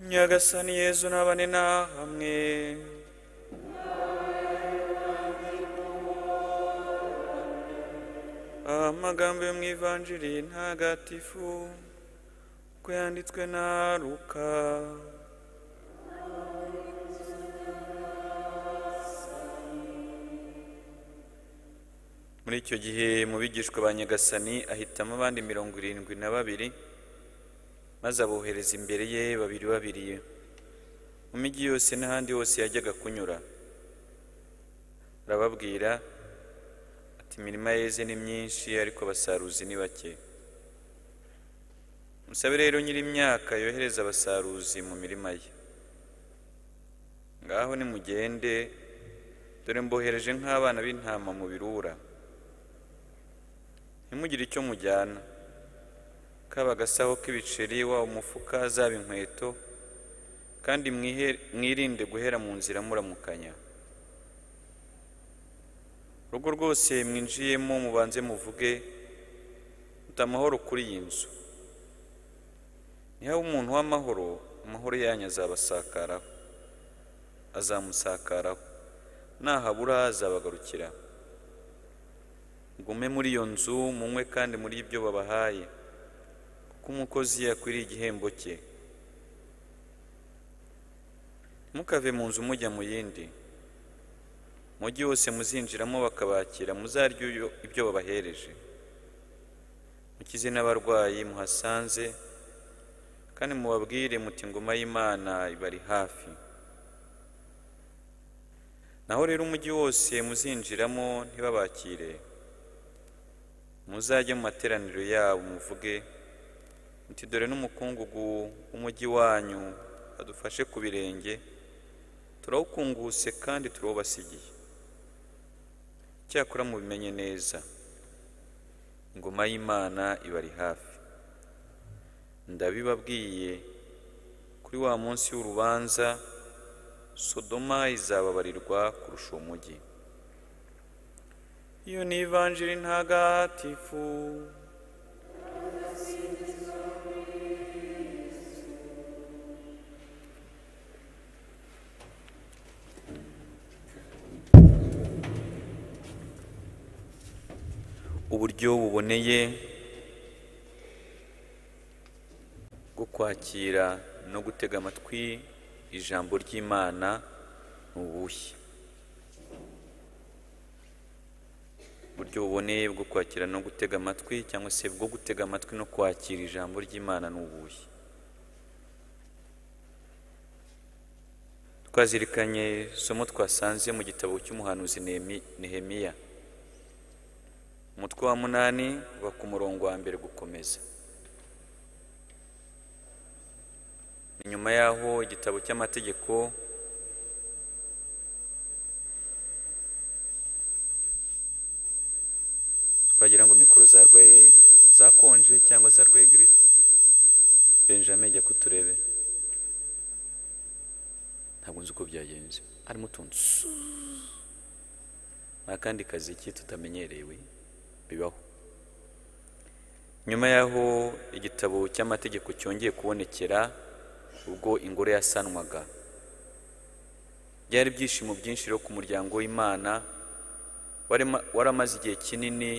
nyagasani yezu n'abane na hamwe amagambo yo mu ivanjiri ntagatifu uko yanditswe na ruka muri icyo gihe mu bigishwa ba nyagasani ahitamo abandi mirongo irindwi na babiri maze abohereza imbere ye babiri babiri mu mijyi yose n'ahandi hose yajyaga kunyura arababwira ati imirima yeze ni myinshi ariko abasaruzi ni bake musabe rero nyiri imyaka yohereza abasaruzi mu mirima ye ngaho nimugende dore mbohereje nk'abana b'intama mu birura ntimugire icyo mujyana kaba agasaho k'ibiceri waba umufuka zaba inkweto kandi mwihe- mwirinde guhera mu nzira muramukanya urugo rwose mwinjiyemo mubanze muvuge muta amahoro kuri iyi nzu nihawe umuntu w'amahoro amahoro yanyu azabasakaraho azamusakaraho nahabura azabagarukira mugume muri iyo nzu munywe kandi muri ibyo babahaye kuko umukozi akwiriye igihembo cye mukave mu nzu mujya mu yindi mujyi wose muzinjiramo bakabakira muzarye iyo- ibyo babahereje mukize n'abarwayi muhasanze kandi mubabwire muti ingoma y'imana ibari hafi naho rero umujyi wose muzinjiramo ntibabakire muzajye mu materaniro yabo muvuge muti dore n'umukungugu w'umujyi wanyu adufashe ku birenge turawukunguse kandi turawubasigiye cyakora mubimenye neza ingoma y'imana ibari hafi ndabibabwiye kuri wa munsi w'urubanza sodoma izababarirwa kurusha uwo mujyi iyo ni ivanjiri ntagatifu uburyo buboneye bwo kwakira no gutega amatwi ijambo ry'imana ni ubuhe uburyo buboneye bwo kwakira no gutega amatwi cyangwa se bwo gutega amatwi no kwakira ijambo ry'imana ni ubuhe twazirikanye isomo twasanze mu gitabo cy'umuhanuzi Nehemi- nehemiya umutwe wa munani uba ku murongo wa mbere gukomeza Ni nyuma yaho igitabo cy'amategeko twagira ngo mikoro zarwaye zakonje cyangwa zarwaye giripe benjamin jya kuturebera ntabwo nzi uko byagenze harimo utuntu su- nta kandi kazi ki tutamenyerewe bibaho nyuma y'aho igitabo cy'amategeko cyongeye kubonekera ubwo ingoro yasanwaga byari ibyishimo byinshi rero ku muryango w'imana warema- waramaze igihe kinini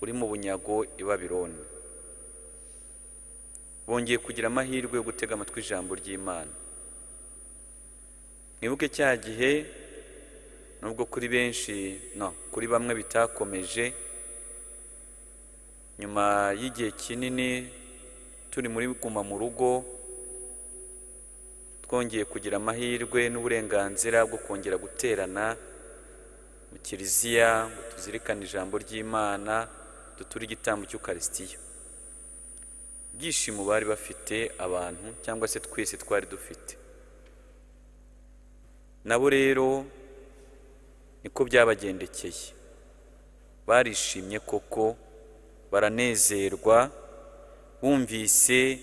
uri mu bunyago i babironi bongeye kugira amahirwe yo gutega amatwi ijambo ry'imana mwibuke cya gihe nubwo kuri benshi no kuri bamwe bitakomeje nyuma y'igihe kinini turi muri guma mu rugo twongeye kugira amahirwe n'uburenganzira bwo kongera guterana mu kiliziya ngo tuzirikane ijambo ry'imana duture igitambo cy'ukarisitiya ibyishimo bari bafite abantu cyangwa se twese twari dufite nabo rero niko byabagendekeye barishimye koko baranezerwa bumvise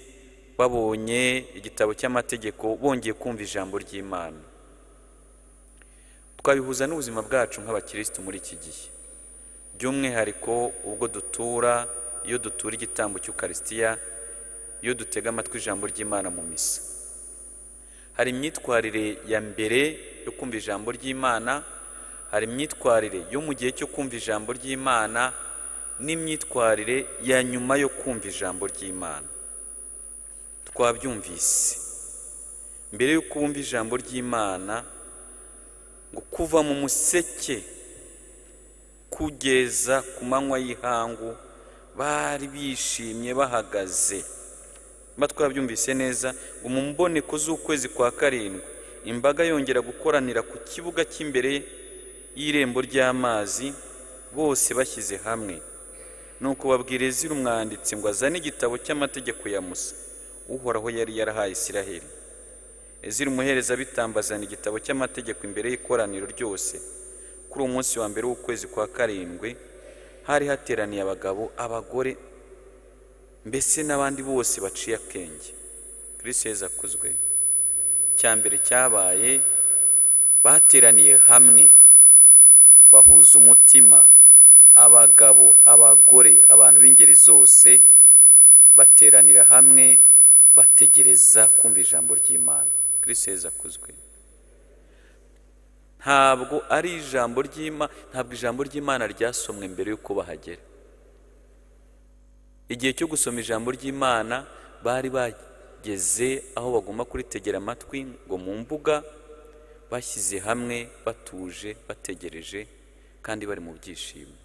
babonye igitabo cy'amategeko bongeye kumva ijambo ry'imana twabihuza n'ubuzima bwacu nk'abakirisitu muri iki gihe by'umwihariko ubwo dutura iyo dutura igitambo cy'ukarisitiya iyo dutega amatwi ijambo ry'imana mu misa hari imyitwarire ya mbere yo kumva ijambo ry'imana hari imyitwarire yo mu gihe cyo kumva ijambo ry'imana n'imyitwarire ya nyuma yo kumva ijambo ry'imana twabyumvise mbere y'uko wumva ijambo ry'imana ngo kuva mu museke kugeza ku manywa y'ihangu bari bishimye bahagaze mba twabyumvise neza ngo mu mboneko z'ukwezi kwa karindwi imbaga yongera gukoranira ku kibuga cy'imbere y'irembo ry'amazi bose bashyize hamwe nuko babwiriza umwanditsi ngo azane igitabo cy'amategeko ya musa uhoraho yari yarahaye isiraheli ezira umuherezabitambo azana igitabo cy'amategeko imbere y'ikoraniro ryose kuri uwo munsi wa mbere w'ukwezi kwa karindwi hari hateraniye abagabo abagore mbese n'abandi bose baciye akenge kirisi heza akuzwe cya mbere cyabaye bateraniye hamwe bahuza umutima abagabo abagore abantu b'ingeri zose bateranira hamwe bategereza kumva ijambo ry'imana kirisi heza akuzwe ntabwo ari ijambo ry'imana ntabwo ijambo ry'imana ryasomwe mbere y'uko bahagera igihe cyo gusoma ijambo ry'imana bari bageze aho bagomba kuritegera amatwi ngo mu mbuga bashyize hamwe batuje bategereje kandi bari mu byishimo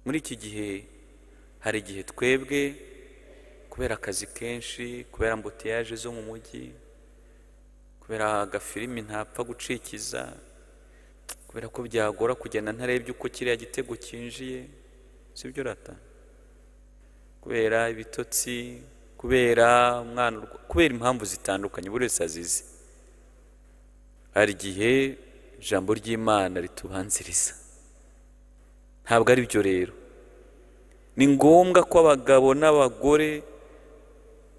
muri iki gihe hari igihe twebwe kubera akazi kenshi kubera ambuteyaje zo mu mujyi kubera agafilimi ntapfa gucikiza kubera ko byagora kugenda ntarebye uko kiriya gitego cyinjiye sibyo rata kubera ibitotsi kubera umwana kubera impamvu zitandukanye buri wese azize hari igihe ijambo ry'imana ritubanziriza ntabwo ari byo rero ni ngombwa ko abagabo n'abagore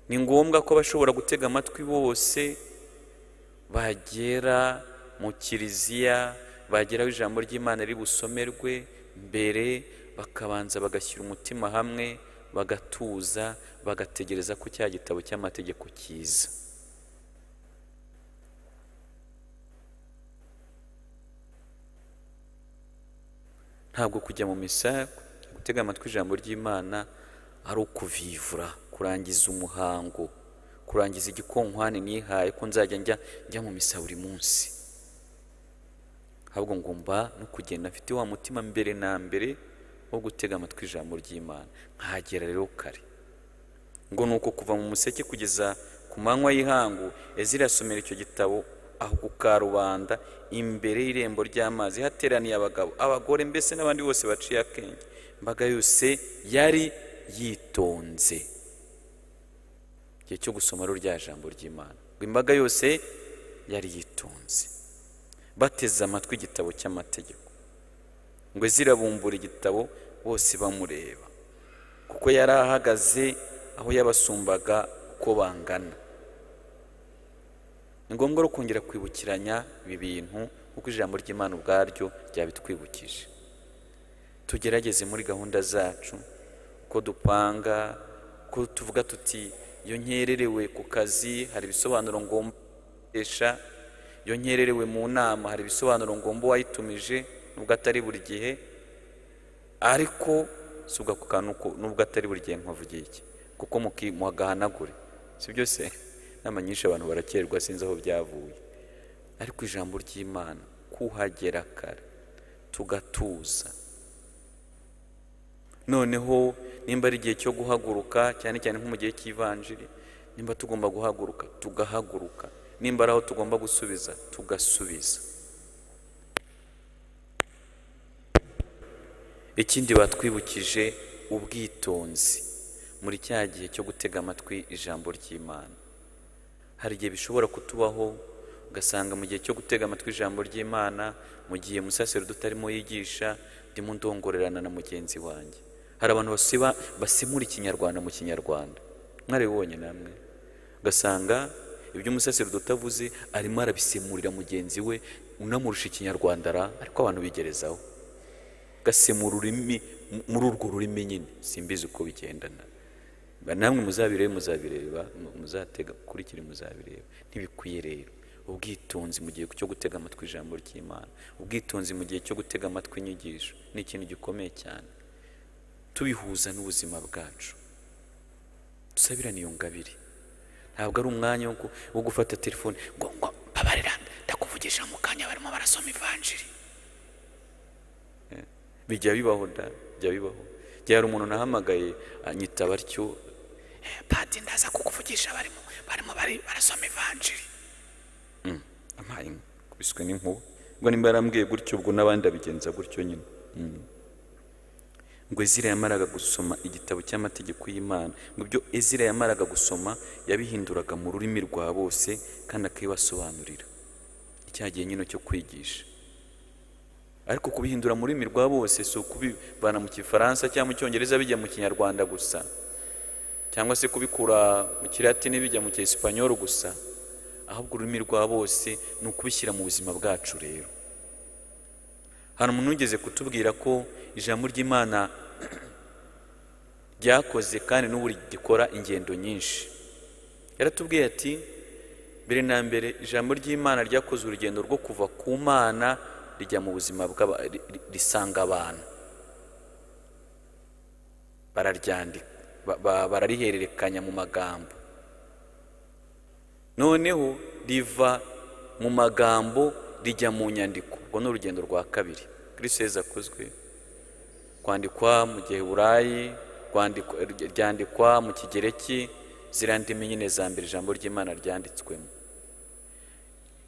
ni ngombwa ko abashobora gutega amatwi bose bagera mu kiliziya bageraho ijambo ry'imana riri busomerwe mbere bakabanza bagashyira umutima hamwe bagatuza bagategereza ko cya gitabo cy'amategeko kiza ntabwo kujya mu misa gutega amatwi ijambo ry'imana ari ukuvivura kurangiza umuhango kurangiza igikonkwane nihaye ko nzajya njya njya mu misa buri munsi ahubwo ngomba no kugenda mfite wa mutima mbere na mbere wo gutega amatwi ijambo ry'imana nkahagera rero kare ngo ni uko kuva mu museke kugeza ku manywa y'ihangu ezira asomera icyo gitabo aho ku karubanda imbere y'irembo ry'amazi hateraniye abagabo abagore mbese n'abandi bose baciye akenge imbaga yose yari yitonze igihe cyo gusoma rero rya jambo ry'imana ngo imbaga yose yari yitonze bateze amatwi igitabo cy'amategeko ngo zirabumbura igitabo bose bamureba kuko yari ahagaze aho yabasumbaga uko bangana ni ngombwa rero kongera kwibukiranya ibi bintu kuko ijambo ry'imana ubwaryo ryabitwibukije tugerageze muri gahunda zacu uko dupanga uko tuvuga tuti iyo nkererewe ku kazi hari ibisobanuro ngomba gukoresha iyo nkererewe mu nama hari ibisobanuro ngomba uwayitumije nubwo atari buri gihe ariko si ku kantu nubwo atari buri gihe nkavugiye iki kuko mugahanagure si byo se inama nyinshi abantu barakererwa sinzi aho byavuye ariko ijambo ry'imana kuhagera kare tugatuza noneho nimba ari igihe cyo guhaguruka cyane cyane nko mu gihe cy'ivanjiri nimba tugomba guhaguruka tugahaguruka nimba ari aho tugomba gusubiza tugasubiza ikindi batwibukije ubwitonzi muri cya gihe cyo gutega amatwi ijambo ry'imana hari igihe bishobora kutubaho ugasanga mu gihe cyo gutega amatwi ijambo ry'imana mu gihe umusaserudo utarimo yigisha ndimo ndongorerana na mugenzi wanjye hari abantu basiba basemura ikinyarwanda mu kinyarwanda mwarabibonye namwe ugasanga ibyo umusaserudo utavuze arimo arabisemurira mugenzi we unamurusha ikinyarwanda ara ariko abantu bigerezaho gasemura ururimi muri urwo rurimi nyine simbizi uko bigendana Ba- namwe muzabirebe muzabireba mu- muzatega kurikira muzabireba ntibikwiye rero ubwitonzi mu gihe cyo gutega amatwi ijambo ry'imana ubwitonzi mu gihe cyo gutega amatwi inyigisho ni ikintu gikomeye cyane tubihuza n'ubuzima bwacu dusabirane iyo ngabire ntabwo ari umwanya wo gu- wo gufata telefone ngo ngo mbabarira ndakuvugisha mu kanya barimo barasoma ivanjiri Eh, bijya bibaho da bijya bibaho igihe hari umuntu nahamagaye anyita batyo "Eh, padi ndaza kukuvugisha barimo barimo bari- barasoma ivanjiri Mm, ampaye inka, kubiswe n'inkuba ubwo nimba yarambwiye gutyo ubwo n'abandi abigenza gutyo nyine Mm. ngo ezira yamaraga gusoma igitabo cy'amategeko y'imana ngo ibyo ezira yamaraga gusoma yabihinduraga mu rurimi rwa bose kandi akabibasobanurira cya gihe nyine cyo kwigisha ariko kubihindura mu rurimi rwa bose si ukubivana mu gifaransa cyangwa mu cyongereza bijya mu kinyarwanda gusa cyangwa se kubikura mu kiratini bijya mu cyesipanyoro gusa ahubwo ururimi rwa bose ni ukubishyira mu buzima bwacu rero hari umuntu wigeze kutubwira ko ijambo ry'imana ryakoze kandi n'ubu rigikora ingendo nyinshi yaratubwiye ati mbere na mbere ijambo ry'imana ryakoze urugendo rwo kuva ku mana rijya mu buzima bw'aba ri- ri- risanga abantu bararyandika ba- ba- bararihererekanya mu magambo noneho riva mu magambo rijya mu nyandiko ubwo ni urugendo rwa kabiri kristo yezu akozwe kwandikwa mu giheburayi kwandikwa- ryandikwa mu kigereki ziriya ndimi nyine za mbere ijambo ry'imana ryanditswemo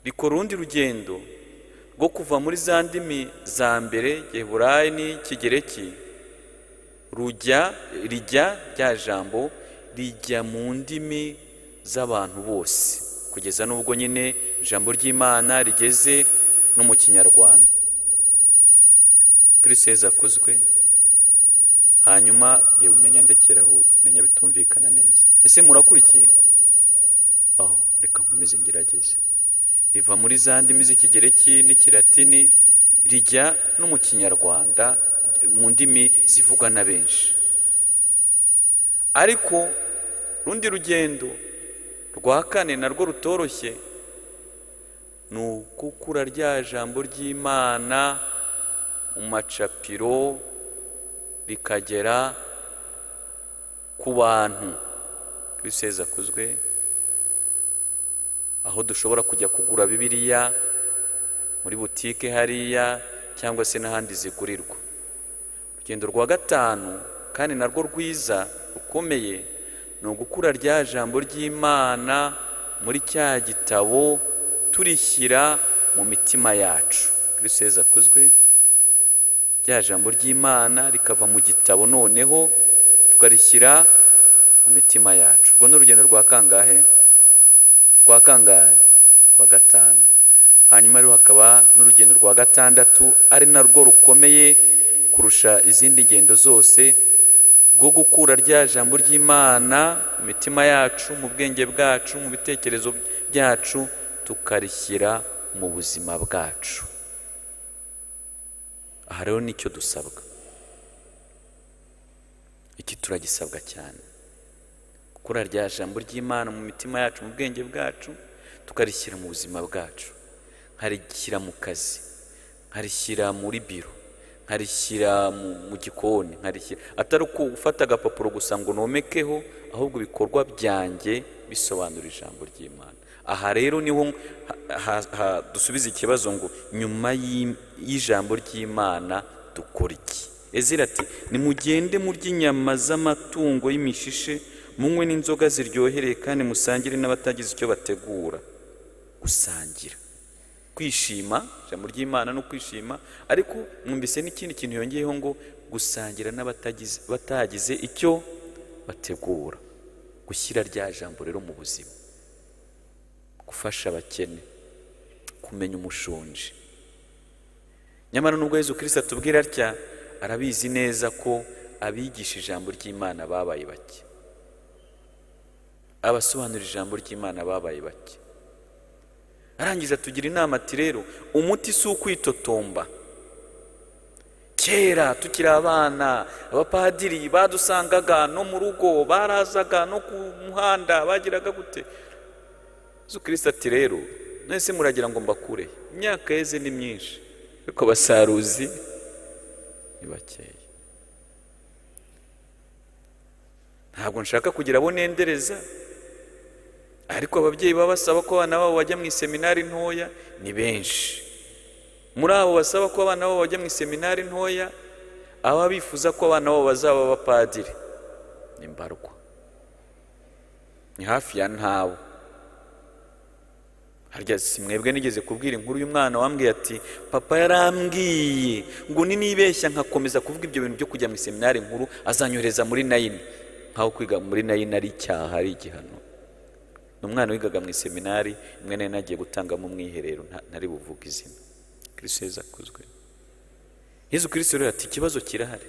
rikora urundi rugendo rwo kuva muri za ndimi za mbere giheburayi n'ikigereki rujya rijya rya jambo rijya mu ndimi z'abantu bose kugeza n'ubwo nyine ijambo ry'imana rigeze no mu kinyarwanda kristo yezu akuzwe hanyuma yewe umenya ndekeraho menya bitumvikana neza ese murakurikiye aho reka nkomeze ngerageze riva muri za ndimi z'ikigereki n'ikiratini rijya no mu kinyarwanda mu ndimi zivugwa na benshi ariko rundi rugendo rwa kane narwo rutoroshye ni ukukura rya jambo ry'imana mu macapiro rikagera ku bantu kristo yezu akuzwe aho dushobora kujya kugura bibiliya muri butike hariya cyangwa se n'ahandi zigurirwa urugendo rwa gatanu kandi narwo rwiza rukomeye ni ugukura rya jambo ry'imana muri cya gitabo turishyira mu mitima yacu kristo yezu akuzwe rya jambo ry'imana rikava mu gitabo noneho tukarishyira mu mitima yacu urwo ni urugendo rwa kangahe rwa kangahe rwa gatanu hanyuma rero hakaba n'urugendo rwa gatandatu ari narwo rukomeye kurusha izindi ngendo zose rwo gukura rya jambo ry'imana mu mitima yacu mu bwenge bwacu mu bitekerezo byacu tukarishyira mu buzima bwacu aha rero nicyo dusabwa iki turagisabwa cyane gukura rya jambo ry'imana mu mitima yacu mu bwenge bwacu tukarishyira mu buzima bwacu nkarishyira mu kazi nkarishyira muri biro nkarishyira mu, mu gikoni nkarishyira atari uko ufata agapapuro gusa ngo nomekeho ahubwo ibikorwa byanjye bisobanura ijambo ry'imana aha rero niho ha- ha- ha- dusubiza ikibazo ngo nyuma y'im- y'ijambo ry'imana dukora iki ezira ati nimugende murya inyama z'amatungo y'imishishe munywe n'inzoga ziryohereye kandi musangire n'abatagize icyo bategura gusangira kwishima ijambo ry'imana no kwishima ariko mwumvise n'ikindi kintu yongeyeho ngo gusangira n'abatagize batagize icyo bategura gushyira rya jambo rero mu buzima gufasha abakene kumenya umushonji nyamara nubwo yezu kirisita atubwira atya arabizi neza ko abigisha ijambo ry'imana babaye bake abasobanurira ijambo ry'imana babaye bake arangije atugira inama ati rero umuti si ukwitotomba kera tukiri abana abapadiri badusangaga no mu rugo barazaga no ku muhanda bagiraga gute yesu kirisita ati rero mwese muragira ngo mbakure imyaka yeze ni myinshi ariko abasaruzi ni bakeya ntabwo nshaka kugira abo nendereza ariko ababyeyi baba basaba ko abana babo bajya mu iseminari ntoya ni benshi muri abo basaba ko abana babo bajya mu iseminari ntoya aba bifuza ko abana babo bazaba abapadiri ni mbarwa ni hafi ya ntawe harya si mwebwe nigeze kubwira inkuru y'umwana wambwiye ati papa yarambwiye ngo ninibeshya nkakomeza kuvuga ibyo bintu byo kujya mu iseminari nkuru azanyohereza muri nayini nkaho kwiga muri nayini ari icyaha ari igihano ni umwana wigaga mu iseminari imwe nayo nagiye gutangamo umwiherero ntari buvuge izina kirisito yezu akozwe yezu kirisito rero ati ikibazo kirahari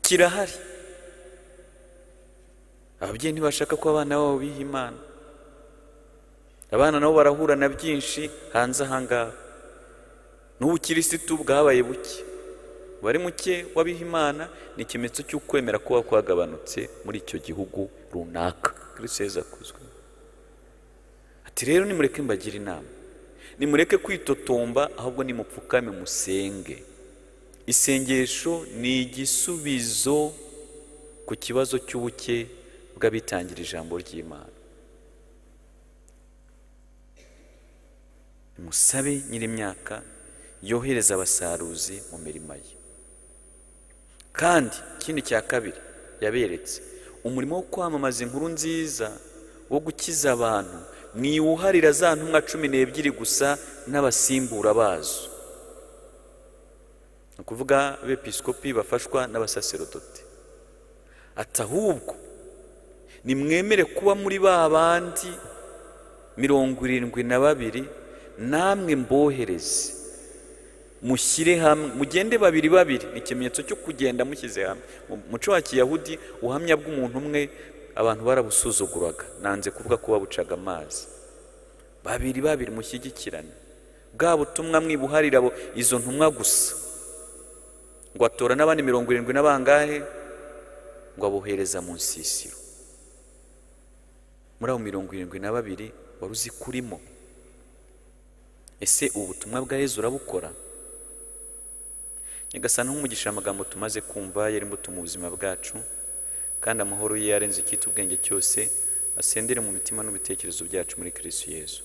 kirahari ababyeyi ntibashaka ko abana babo biha imana abana nabo barahura na byinshi hanze ahangaha n'ubukirisitu bwabaye buke bari muke w'abiha imana ni ikimenyetso cy'ukwemera kuba kwagabanutse muri icyo gihugu runaka kirisito yezu akozwe ati rero nimureke mbagire inama nimureke kwitotomba ahubwo nimupfukame musenge isengesho ni igisubizo ku kibazo cy'ubuke bw'abitangira ijambo ry'imana musabe nyir'imyaka yohereza abasaruzi mu mirima ye kandi ikindi cya kabiri yaberetse umurimo wo kwamamaza inkuru nziza wo gukiza abantu mwiwuharira za ntumwa cumi n'ebyiri gusa n'abasimbura bazo ni ukuvuga abepiskopi bafashwa n'abasaserodoti ati ahubwo nimwemere kuba muri ba bandi mirongo irindwi na babiri namwe mbohereze mushyire hamwe mugende babiri babiri ni ikimenyetso cyo kugenda mushyize hamwe umuco wa kiyahudi ubuhamya bw'umuntu umwe abantu barabusuzuguraga nanze kuvuga ko babucaga amazi babiri babiri mushyigikirane bwa butumwa mwibuharira izo ntumwa gusa ngo atora n'abandi mirongo irindwi n'abangahe ngo abohereza mu nsisiro muri abo mirongo irindwi na babiri wari uzi kurimo ese ubu butumwa bwa Yezu urabukora nyagasana nk'umugisha amagambo tumaze kumva yari imbuto mu buzima bwacu kandi amahoro ye yarenze icyita ubwenge cyose asendere mu mitima n'ibitekerezo byacu muri kirisitu yezu